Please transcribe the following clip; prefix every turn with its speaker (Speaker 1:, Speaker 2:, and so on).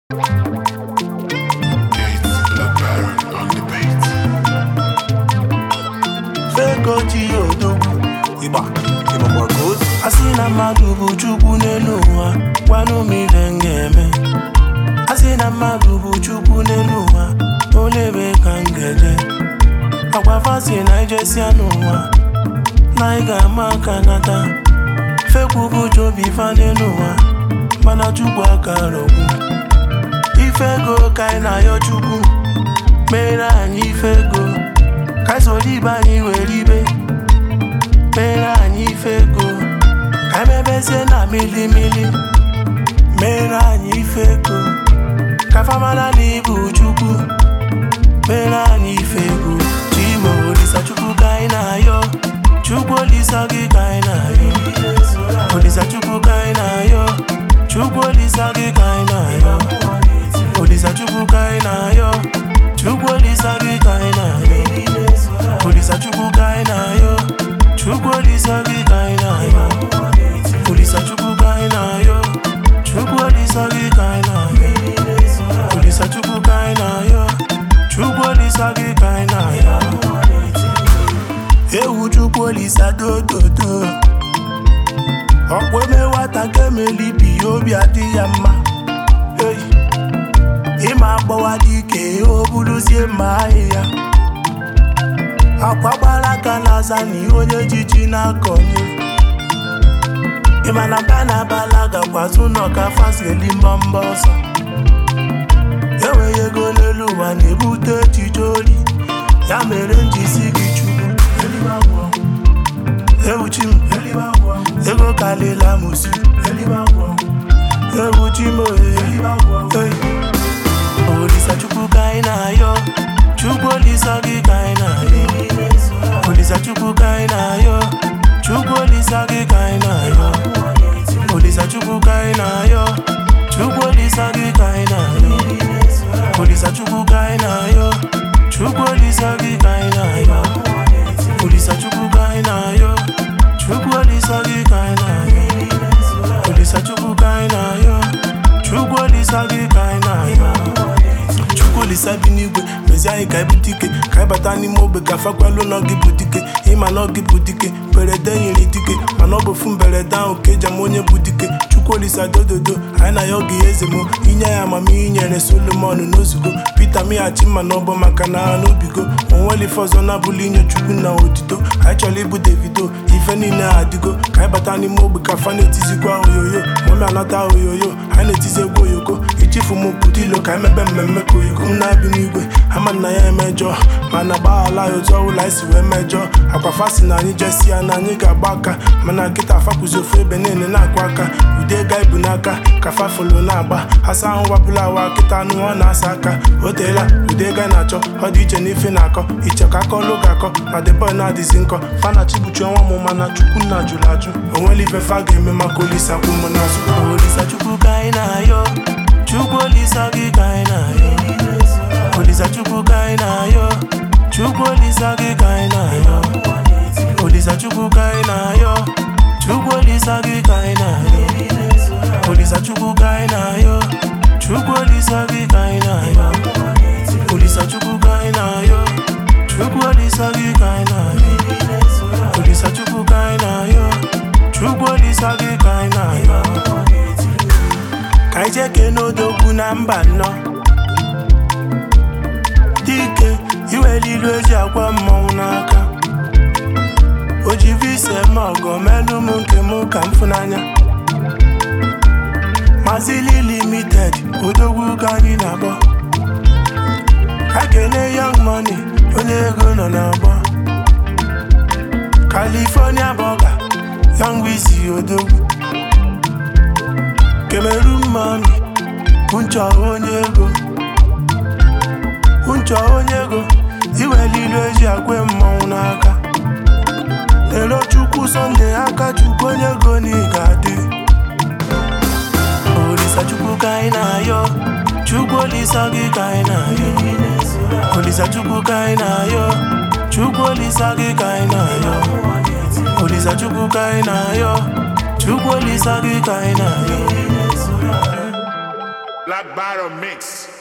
Speaker 1: Fegoji odogwu ịgba ịgbakwa ka otu a sị na mmadụ bụ chukwu n'elu ụwa gwanụ m ife m ga-eme a sị na mmadụ bụ chukwu n'elu ụwa olebe ka m ga-eje agwa fasi na ijesia n'ụwa na ị ga-ama aka nata fekwu bụ jobi fa n'elu ụwa mana chukwu aka rọgbu ife ego ka anyị na-ayọ chukwu mere anyị ife ego ka anyị soro ibe anyị were ibe mere anyị ife ego ka anyị mebezie na milimili mere anyị ife ego ka famara na ibu chukwu mere anyị ife ego chimo olisa chukwu ka anyị na-ayọ chukwu olisa gị ka anyị na-ayọ olisa chukwu ka anyị na-ayọ chukwu olisa gị ka anyị na-ayọ olisa chukwu ka anyị na-ayọ chukwu olisa gị ka anyị na-ayọ olisa chukwu ka anyị na-ayọ chukwu olisa gị ka anyị na-ayọ olisa chukwu ka anyị na-ayọ chukwu olisa gị ka anyị na-ayọ olisa chukwu ka anyị na-ayọ chukwu olisa gị ka anyị na-ayọ ewu chukwu olisa dododo ọkwa eme nwata ka emelibi obi adị ya mma Hey. ịma agbawa dị ike o buruzie mma ahịhịa akwa gbara aka na-aza na onye jiji na-akọnye ịma na mba na abala gakwazụ n'ọka fasili mbọmbọ ọsọ enweghị ego n'elu ụwa na-ebute echiche ori ya mere njisi gị chukwu Eluigwe agwọ. ewuchi m Eluigwe agwọ. ego kalila musi Eluigwe agwọ. ewuchi m ohe Hey. olisa chukwu ka anyị na-ayọ chukwu olisa gị ka anyị na-ayọ olisa chukwu ka anyị na-ayọ chukwu olisa gị ka anyị na-ayọ olisa chukwu ka anyị na-ayọ chukwu olisa gị ka anyị na-ayọ olisa chukwu ka anyị na-ayọ chukwu olisa gị ka anyị na-ayọ olisa chukwu ka anyị na-ayọ chukwu olisa gị ka anyị na-ayọ olisa chukwu ka anyị na-ayọ chukwu olisa gị ka anyị na-ayọ chukwu olisa bi n'igwe mezi anyị ka ebute ike ka anyị bata n'ime ogbe ka fakwalụ na gị bụ dike ịma na gị bụ dike mberede nyere dike mana ọ bụ ofu mberede ahụ ka eji ama onye bụ dike chukwu olisa dododo anyị na ya oge ya eze mụ inye ya amamihe nyere solomon n'ozugo pita mighachi mma na ọbọ maka na ha n'obigo onwere ife ọzọ na-abụla inye chukwu na otito anyị chọrọ ịbụ davido ife niile adịgo ka anyị bata n'ime ogbe ka fa na-etizikwa oyoyo mami anata oyoyo anyị na-etizi egwu oyoko ichifu m pụta ilo ka anyị mebe mmemme ka oyigo m na-abi n'igwe ama nna ya emejọ mana gbaghala ya otu ọbụla anyị si wee mejọ akwa fasi na anyị jesi ya na anyị ga-agba aka mana nkịta afakwụzi ofu ebe niile na-akwa aka ụdị ego anyị bụ n'aka ka fafolo na-agba asa ahụ wapụla awa nkịta anụ ọ na-asa aka o teela ụdị ego anyị na-achọ ọ dị iche n'ife na-akọ iche ka aka ọlụ ga-akọ ma deboy na-adịzi nkọ fa na chibuchi ọnwa mụ mana chukwu nna jụrụ ajụ onwere ife fa ga-eme maka olisa kwụ m n'azụ olisa chukwu ka anyị na-ayọ chukwu olisa gị ka anyị na-ayọ olisa chukwu ka anyị na-ayọ chukwu olisa gị ka anyị na-ayọ olisa chukwu ka anyị na-ayọ chukwu olisa gị ka anyị na-ayọ olisa chukwu ka anyị na-ayọ chukwu olisa gị ka anyị na-ayọ olisa chukwu ka anyị na-ayọ chukwu olisa gị ka anyị na-ayọ olisa chukwu ka anyị na-ayọ chukwu olisa gị ka anyị na-ayọ ka anyị jee kee n'odogwu na mba nnọọ dike iwere ilu eji agwa mmọnwụ n'aka o ji visa eme ọgọ melụ m nke m ka m fụnanya mazili limited odogwu ka anyị na-akpọ ka kene young money onye ego nọ n'agbọ california bọga young wizi odogwu Cameroon money Unchọ onye ego Unchọ onye ego iwere ilu eji akwe mmọnwụ n'aka lelo chukwu sọnde aka chukwu onye ego na ị ga-adị olisa chukwu ka anyị na-ayọ chukwu olisa gị ka anyị na-ayọ olisa chukwu ka anyị na-ayọ chukwu olisa gị ka anyị na-ayọ olisa chukwu ka anyị na-ayọ chukwu olisa gị ka anyị na-ayọ
Speaker 2: Black Bottom Mix.